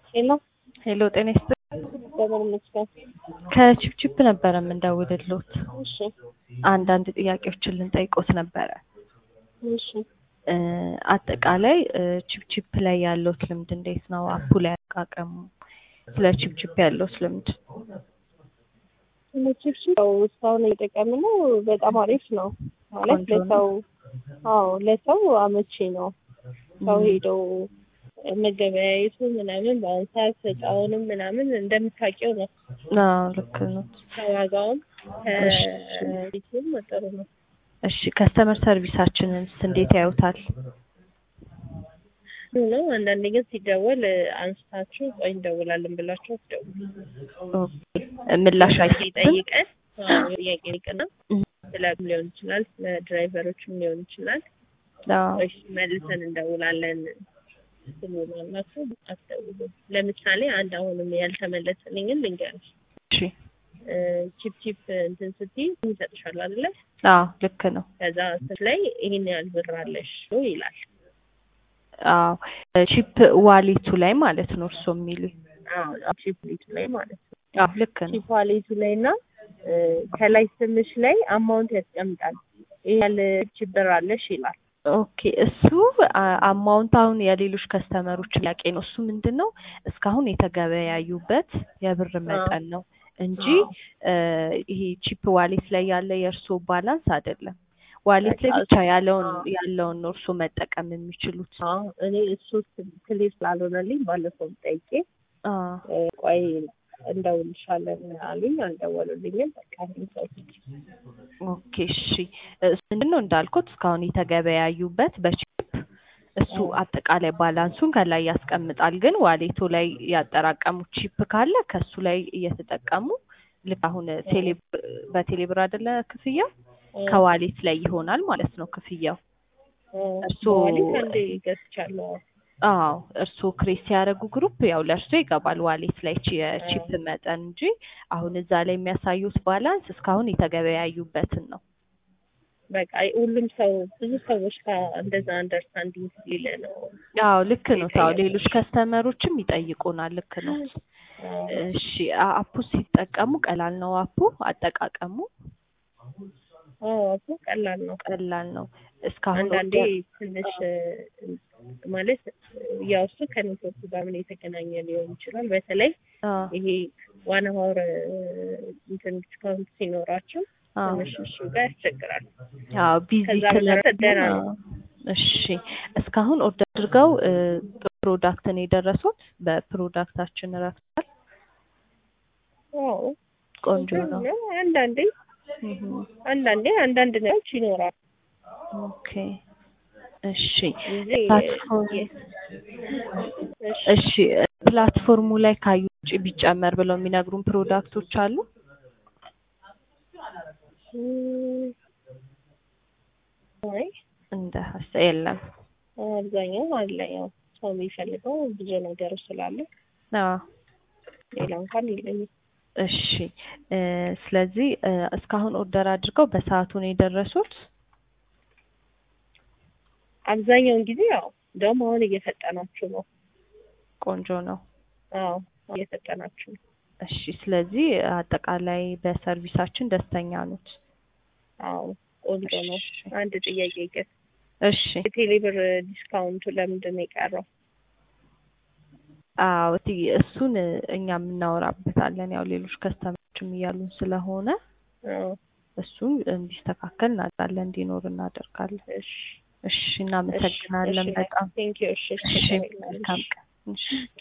ሄሎ ሄሎ ጤና ይስጥልኝ። በምን ይመስገን? ከቺፕቺፕ ነበረ የምንደውልልዎት። እሺ አንዳንድ ጥያቄዎችን ልንጠይቆት ነበረ። እሺ እ አጠቃላይ እ ቺፕቺፕ ላይ ያለዎት ልምድ እንዴት ነው? አፑ ላይ አጠቃቀሙ፣ ስለ ቺፕቺፕ ያለዎት ልምድ? ቺፕስ ያው እስካሁን እየጠቀምን ነው። በጣም አሪፍ ነው ማለት ቆንጆ ነው። ለሰው አዎ ለሰው አመቺ ነው። ሰው ም። ሄደው መገበያየቱ ምናምን በአሁን ሰዓት እቃውንም ምናምን እንደምታውቂው ነው። አዎ ልክ ነው። ከዋጋውም እሺ። ከቤቱም ጥሩ ነው። እሺ ከስተመር ሰርቪሳችንንስ እንዴት ያዩታል? ጥሩ ነው። አንዳንዴ ግን ሲደወል አንስታችሁ ቆይ እንደውላለን ብላችሁ አትደውሉ። ኦኬ ምላሽ አይሰጥም? ይጠይቀን አዎ፣ ጥያቄ ይጠይቅና እ ስለ ሊሆን ይችላል ስለ ድራይቨሮችም ሊሆን ይችላል አዎ ወይስ መልሰን እንደውላለን ስሉናላችሁ አትደውሉ። ለምሳሌ አንድ አሁንም ያልተመለሰልኝን ልንገርሽ። እሺ እ ቺፕ ቺፕ እንትን ስትይ ይሰጥሻል አይደለ? አዎ ልክ ነው። ከዛ ስር ላይ ይሄን ያህል ብር አለሽ ይላል። አዎ ቺፕ ዋሌቱ ላይ ማለት ነው እርስዎ የሚሉኝ? አዎ ቺፕ ሊቱ ላይ ማለት ነው። አዎ ልክ ነው። ቺፕ ዋሌቱ ላይ እና እ ከላይ ስምሽ ላይ አማውንት ያስቀምጣል። ይሄ ያህል ቺፕ ብር አለሽ ይላል። ኦኬ እሱ አ- አማውንት አሁን የሌሎች ከስተመሮች ጥያቄ ነው። እሱ ምንድን ነው እስካሁን የተገበያዩበት የብር መጠን ነው እንጂ እ ይሄ ቺፕ ዋሌት ላይ ያለ የእርስዎ ባላንስ አይደለም። ዋሌት ላይ ብቻ ያለውን ያለውን ነው እርስዎ መጠቀም የሚችሉት። አዎ እኔ እሱ ክሊር ስላልሆነልኝ ባለፈው ጠይቄ አ እ ቆይ እንደውልሻለን አሉኝ። አልደወሉልኝም። በቃ ይሄን ሰው ኦኬ እሺ እሱ ምንድን ነው እንዳልኩት እስካሁን የተገበያዩበት በቺፕ እሱ አጠቃላይ ባላንሱን ከላይ ያስቀምጣል። ግን ዋሌቱ ላይ ያጠራቀሙት ቺፕ ካለ ከሱ ላይ እየተጠቀሙ ልክ አሁን ቴሌ በቴሌብር አይደለ ክፍያው ከዋሌት ላይ ይሆናል ማለት ነው ክፍያው። እርስዎ- ዋሌት አንዴ ገዝቻለሁ። አዎ እርስዎ ክሬት ሲያደርጉ ግሩፕ ያው ለእርስዎ ይገባል ዋሌት ላይ ቺ- የቺፕ መጠን እንጂ አሁን እዛ ላይ የሚያሳዩት ባላንስ እስካሁን የተገበያዩበትን ነው። በቃ ሁሉም ሰው ብዙ ሰዎች ጋር እንደዛ አንደርስታንዲንግ ሊለ ነው። አዎ ልክ ነው። ታው ሌሎች ከስተመሮችም ይጠይቁናል። ልክ ነው። እሺ አ- አፑ ሲጠቀሙ ቀላል ነው አፑ አጠቃቀሙ አዎ እኮ ቀላል ነው። ቀላል ነው። እስካሁን አንዳንዴ ኦርደር- ትንሽ እ፣ ማለት ያው እሱ ከኔትወርክ ጋር ምን የተገናኘ ሊሆን ይችላል። በተለይ አ ይሄ ዋን ሀወር እንትን ዲስካውንት ሲኖራቸው አ ትንሽ እሱ ጋር ያስቸግራል። አዎ ቢዚ ከዛ በተረፈ ደህና ነው። እሺ እስካሁን ኦርደር አድርገው እ፣ ፕሮዳክት ነው የደረሱት? በፕሮዳክታችን ረክቷል። አዎ ቆንጆ ነው። አንዳንዴ እህ አንዳንዴ አንዳንድ ነገሮች ይኖራል ኦኬ እሺ እንጂ ፕላትፎርም የ- እሺ እሺ ፕላትፎርሙ ላይ ካዩ ውጭ ቢጨመር ብለው የሚነግሩን ፕሮዳክቶች አሉ? እም፣ አይ እንደ ሀሳብ የለም። አብዛኛው አለ ያው ሰው የሚፈልገው ብዙ ነገር ስላለ አዎ ሌላ እንኳን የለኝም። እሺ እ፣ ስለዚህ እ፣ እስካሁን ኦርደር አድርገው በሰዓቱ ነው የደረሱት? አብዛኛውን ጊዜ ያው እንደውም አሁን እየፈጠናችሁ ነው። ቆንጆ ነው። አዎ እየፈጠናችሁ ነው። እሺ ስለዚህ አጠቃላይ በሰርቪሳችን ደስተኛ ኖት? አዎ ቆንጆ ነው። እሺ አንድ ጥያቄ ግን እሺ የቴሌብር ዲስካውንቱ ለምንድን ነው የቀረው? አዎ እቲ እሱን እኛ የምናወራበታለን ያው ሌሎች ከስተመሮችም እያሉን ስለሆነ አዎ እሱን እንዲስተካከል እናደርጋለን እንዲኖር እናደርጋለን። እሺ እሺ እናመሰግናለን በጣም ቴንኪው። እሺ እሺ መልካም ቀን። እሺ